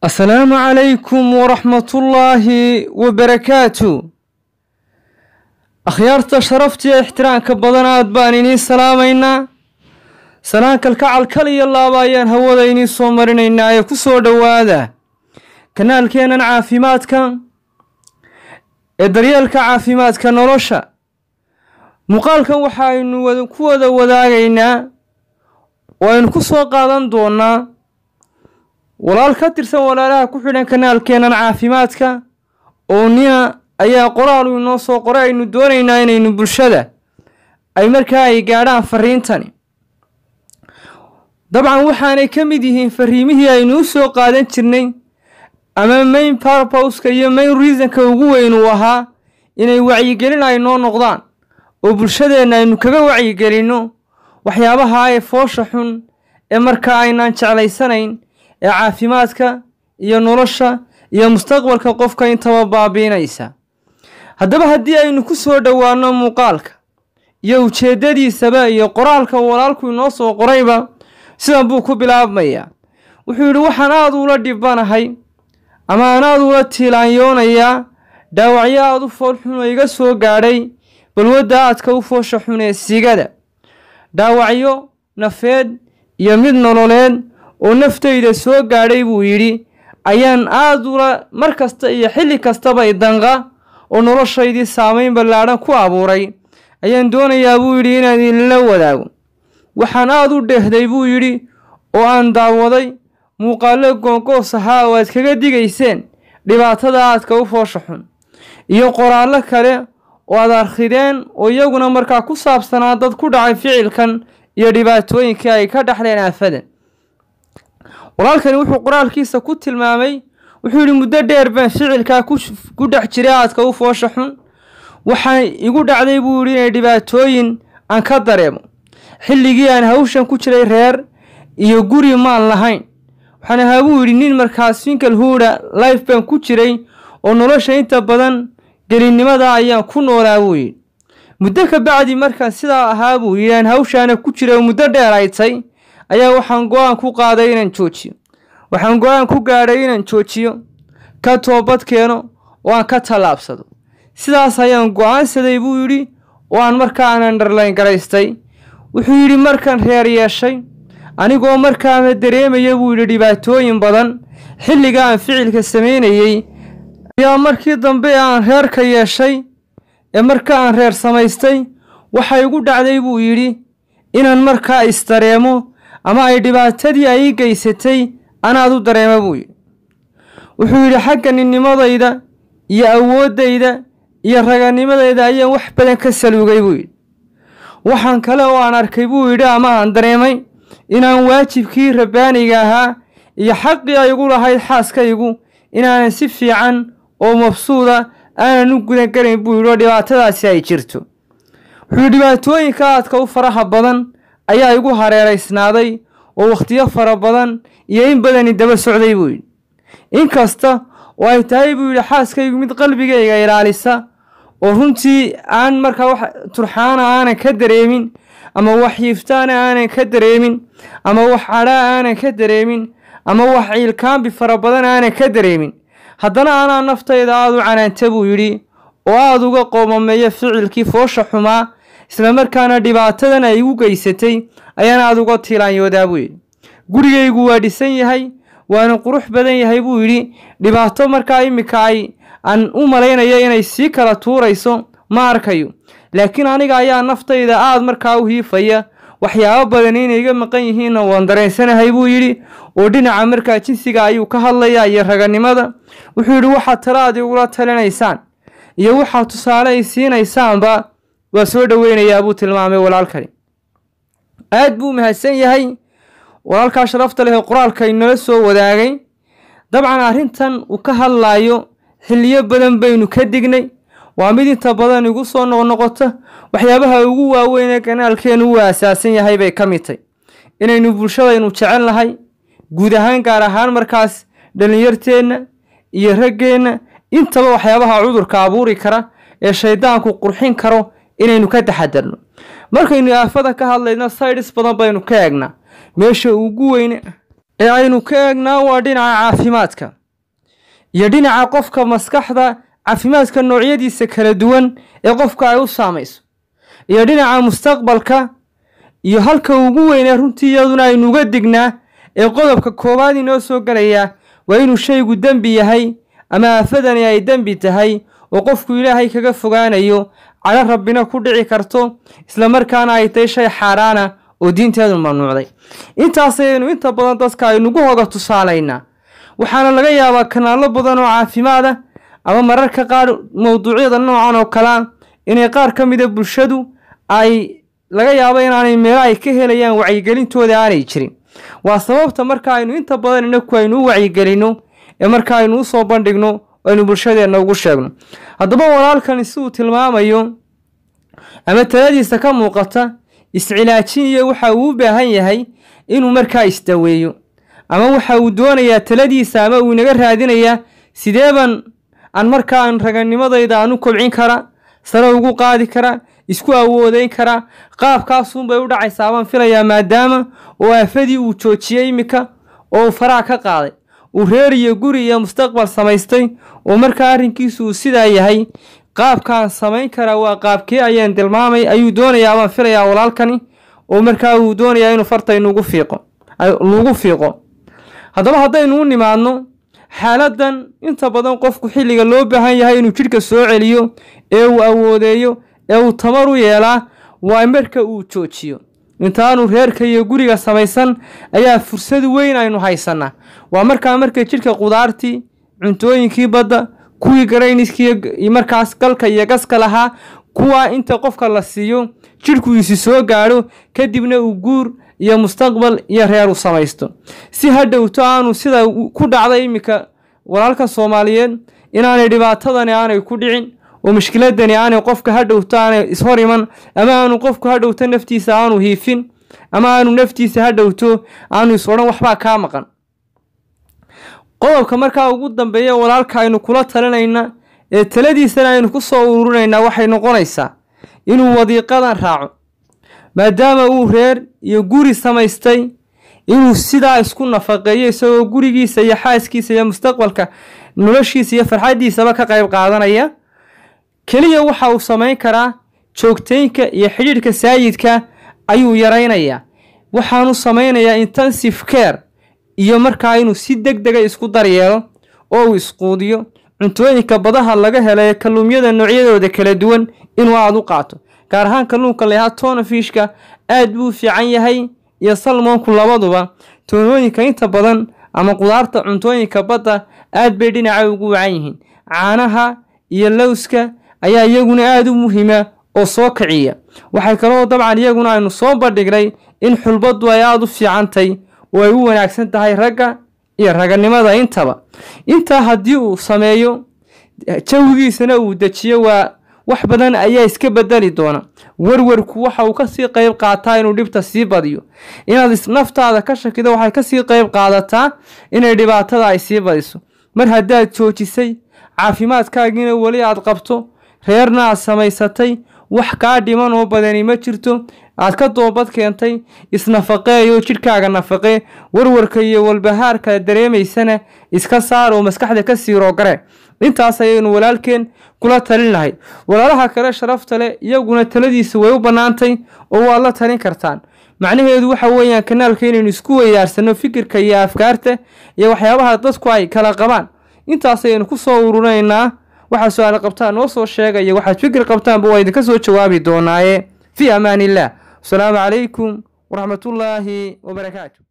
asalaamu calaykum waraxmatullaahi wabarakaatu akhyaarta sharaftiiyo ixtiraamka badan aad baan iniin salaamaynaa salaan kalkacal kal iyo laaba ayaan hawada iniin soo marinaynaa ee ku soo dhowaada kanaalkeennan caafimaadka ee daryeelka caafimaadka nolosha muuqaalkan waxaaynu ku wada wadaagaynaa oo aynu ku soo qaadan doonaa walaal ka tirsan walaalaha ku xidhan kanaalkeennan caafimaadka oo nina ayaa qoraalu inoo soo qoray aynu doonaynaa inaynu bulshada ay markaa ay gaadhaan fariintani dabcan waxaanay ka mid yihiin fariimihii aynu u soo qaadan jirnay ama main parposka iyo main reasonka ugu weyn uu ahaa inay wacyigelin ay noo noqdaan oo bulshadeenna aynu kaga wacyigelinno waxyaabaha ee foosha xun ee markaa aynaan jeclaysanayn ee caafimaadka iyo nolosha iyo mustaqbalka qofka intaba baabiinaysa haddaba haddii aynu ku soo dhowaanno muuqaalka iyo ujeeddadiisaba iyo qoraalka walaalku inoo soo qorayba sidan buu ku bilaabmayaa wuxuu yidhi waxaan aada ula dhibanahay ama aan aada ula tiilaanyoonayaa dhaawacyo aada u foolxun oo iga soo gaadhay balwadda aadka u foosha xun ee sigada dhaawacyo nafeed iyo mid nololeed oo naftayda soo gaadhay buu yidhi ayaan aada ula mar kasta iyo xilli kastaba idanqa oo noloshaydii saamayn ballaadhan ku abuuray ayaan doonayaa buu yidhi inaan idinla wadaago waxaan aada u dheehday buu yidhi oo aan daawaday muuqaallo goongoos ahaa oo aad kaga digayseen dhibaatada aadka u foosha xun iyo qoraallo kale oo aad arkideen oo iyaguna markaa ku saabsanaa dad ku dhacay ficilkan iyo dhibaatooyinkii ay ka dhaxleen aafadan walaalkani wuxuu qoraalkiisa ku tilmaamay wuxuu yidhi muddo dheer baan ficilkaa ku dhex jiray aadka u foosha xun waxaa igu dhacday buu yidhi inay dhibaatooyin aan ka dareemo xilligii aan hawshan ku jiray reer iyo guri maan lahayn waxaan ahaa buu yidhi nin markaas finkal huuda life baan ku jiray oo nolosha inta badan gelinnimada ayaan ku noolaa buu yidhi muddo ka bacdi markaan sidaa ahaa buu yidhi aan hawshaana ku jiray oo muddo dheer aytay ayaa waxaan go-aan ku qaaday inaan joojiyo waxaan go-aan ku gaadhay inaan joojiyo ka toobad keeno oo aan ka tallaabsado sidaas ayaan go-aansaday buu yidhi oo aan markaa aan underlayn garaystay wuxuu yidhi markaan reer yeeshay anigoo markaana dareemaya buu yidhi dhibaatooyin badan xilliga aan ficilka samaynayey ayaa markii dambe aan reerka yeeshay ee marka aan reer samaystay waxa igu dhacday buu yidhi inaan markaa isdareemo ama ay dhibaatadii ay ii geysatay anaad u dareema buu yidhi wuxuu yidhi xagga ninnimadayda iyo awooddayda iyo raganimadayda ayaan wax badan ka saluugay buu yidhi waxaan kale oo aan arkay buu yidhi ama aan dareemay inaan waajibkii rabbaaniga ahaa iyo xaqii ay igu lahayd xaaskaygu inaanan si fiican oo mabsuuda aanan u gudangarayn buu yidhi oo dhibaatadaasi ay jirto wuxuu yidhi dhibaatooyinka aadka u faraha badan ayaa igu hareeraysnaaday oo wakhtiyo fara badan iyo in badani daba socday buu yidhi inkasta oo ay tahay buu yidhi xaaskaygu mid qalbigayga ilaalisa oo runtii aan markaa wax turxaana aanan ka dareemin ama wax yiiftaana aanan ka dareemin ama wax cadhaa aanan ka dareemin ama wax ciilkaambi fara badan aanan ka dareemin haddana anaa naftayda aada u canaanta buu yidhi oo aada uga qoomameeya ficilkii foosha xumaa islamarkaana dhibaatadan ay igu geysatay ayaan aada uga tiilaanyoodaa buu yidhi gurigaygu waa dhisan yahay waana qurux badan yahay buu yidhi dhibaato markaa iminka ay aan u malaynayo inay sii kala tuurayso ma arkayo laakiin aniga ayaa naftayda aada markaa u hiifaya waxyaabo badan inay iga maqan yihiinna waan dareensanahay buu yidhi oo dhinaca markaa jinsiga ayuu ka hadlayaa iyo raganimada wuxuu yidhi waxaad talaad igula talinaysaan iyo waxaad tusaale ay siinaysaanba waa soo dhoweynayaa buu tilmaamay walaalkani aad buu mahadsan yahay walaalkaa sharafta leh ee qoraalka inala soo wadaagay dabcan arrintan uu ka hadlaayo xilliyo badan baynu ka dignay waa mid inta badan igu soo noqnoqota waxyaabaha ugu waaweyn ee ganaalkeenu uu asaasan yahay bay ka mid tay inaynu bulshadaynu jecel nahay guud ahaan gaar ahaan markaas dhallinyarteenna iyo raggeenna intaba waxyaabaha cudurka abuuri kara ee shaydaanku qurxin karo inaynu ka taxadarno markaynu aafada ka hadlayno sayds badan baynu ka eegnaa meesha ugu weyne ee aynu ka eegnaa waa dhinaca caafimaadka iyo dhinaca qofka maskaxda caafimaadka noocyadiisa kala duwan ee qofka ay u saamayso iyo dhinaca mustaqbalka iyo halka ugu weynee runtii iyaduna aynu uga dignaa ee qodobka koowaad inoo soo gelayaa waa inuu shaygu dembi yahay ama aafadani ay dembi tahay oo qofku ilaahay kaga fogaanayo cadho rabbina ku dhici karto islamarkaana ay tahay shay xaaraana oo diinteedu mamnuucday intaasaynu inta badan dadka aynugu hoga tusaalaynaa waxaana laga yaabaa kanaallo badan oo caafimaad ah ama mararka qaar mowduucyada noocan oo kalea inay qaar ka mida bulshadu ay laga yaabo inaanay meelo ay ka helayaan wacyigelintooda aanay jirin waa sababta marka aynu inta badan inaku aynu u wacyigelinno ee marka aynu usoo bandhigno aynu bulshadeenna ugu sheegno haddaba walaalkani si uu tilmaamayo ama taladiisa ka muuqata iscilaajin iyo waxa uu u baahan yahay inuu markaa isdaweeyo ama waxa uu doonayaa taladiisa ama uu inaga raadinayaa sideeban aan markaa aan raganimadayda aan u kobcin kara sare ugu qaadi kara isku awoodeyn kara qaabkaasunbay u dhacaysaa baan filayaa maadaama oo aafadii uu joojiyey iminka oo uu faraha ka qaaday uu reer iyo guri iyo mustaqbal samaystay oo markaa arrinkiisu uu sidaa yahay qaabkaan samayn karaa waa qaabkee ayaan tilmaamay ayuu doonayaa baan filayaa walaalkani oo markaa uu doonayaa inuu farta inugu fiiqo lagu fiiqo haddaba haddaynu u nimaadno xaaladan inta badan qofku xilliga loo baahan yahay inuu jidhka soo celiyo ee uu awoodeeyo ee uu tamar u yeelaa waa marka uu joojiyo intaanu reerka iyo guriga samaysan ayaa fursad weyn aynu haysanaa waa markaa marka jidhka qudaartii cuntooyinkii badda kuwii garayniskii markaas galka iyo gaska lahaa kuwaa inta qofka la siiyo jidhku isi soo gaadho kadibna uu guur iyo mustaqbal iyo reer u samaysto si hadhowto aanu sida ku dhacday iminka walaalka soomaaliyeed inaanay dhibaatadani aanay ku dhicin oo mushkiladani aanay qofka hadhowto aanay ishor iman ama aanu qofku hadhowto naftiisa aanu hiifin ama aanu naftiisa hadhowto aanu is odhan waxbaa kaa maqan qodobka markaa ugu dambeeya walaalka aynu kula talinayna ee taladiisana aynu ku soo ururinaynaa waxay noqonaysaa inuu wadiiqadan raaco maadaama uu reer iyo guri samaystay inuu sidaa isku nafaqeeyo isagoo gurigiisa iyo xaaskiisa iyo mustaqbalka noloshiisa iyo farxaddiisaba ka qayb qaadanaya keliya waxa uu samayn karaa joogtaynka iyo xidhiidhka saayidka ayuu yaraynayaa waxaanu samaynayaa intensive care iyo markaa inuu si deg dega isku daryeelo oo uu isquudiyo cuntooyinka badaha laga hela ee kalluumyada noocyadooda kala duwan inuu aada u qaato gaar ahaan kalluunka layahaa tonafishka aad buu fiican yahay iyo salmoonku labaduba toonooyinka inta badan ama qudaarta cuntooyinka badda aad bay dhinaca ugu wacan yihiin caanaha iyo lowska ayaa iyaguna aada u muhiima oo soo kiciya waxay kaloo dabcan iyaguna aynu soo bandhignay in xulbaddu ay aada u fiicantay oo ay u wanaagsan tahay ragga iyo raganimada intaba intaa haddii uu sameeyo jawigiisana uu dejiyo waa wax badan ayaa iska bedeli doona warwarku waxa uu kasii qayb qaataa inuu dhibta sii badiyo inaad naftaada ka shakido waxay kasii qayb qaadataa inay dhibaatada ay sii badiso mar haddaad joojisay caafimaadkaagiina weli aad qabto reerna aad samaysatay wax kaa dhiman oo badani ma jirto aad ka doobad keentay isnafaqeeyo jidhkaaga nafaqee warwarka iyo walbahaarka dareemaysana iska saar oo maskaxda ka siiroo gare intaas ayaynu walaalkeen kula talin lahay walaalaha kale sharafta leh iyaguna taladiisa way u bannaantay oo waad la talin kartaan macnaheedu waxa weeyaan kanaalka inaynu isku weydaarsano fikirka iyo afkaarta iyo waxyaabaha dadku ay kala qabaan intaas ayaynu ku soo ururinaynaa waxaa su-aal qabtaan noo soo sheegaya waxaad fikir qabtaanba waa idinka soo jawaabi doonaaye fii amaan illah asalaamu calaykum waraxmatullaahi wabarakaatu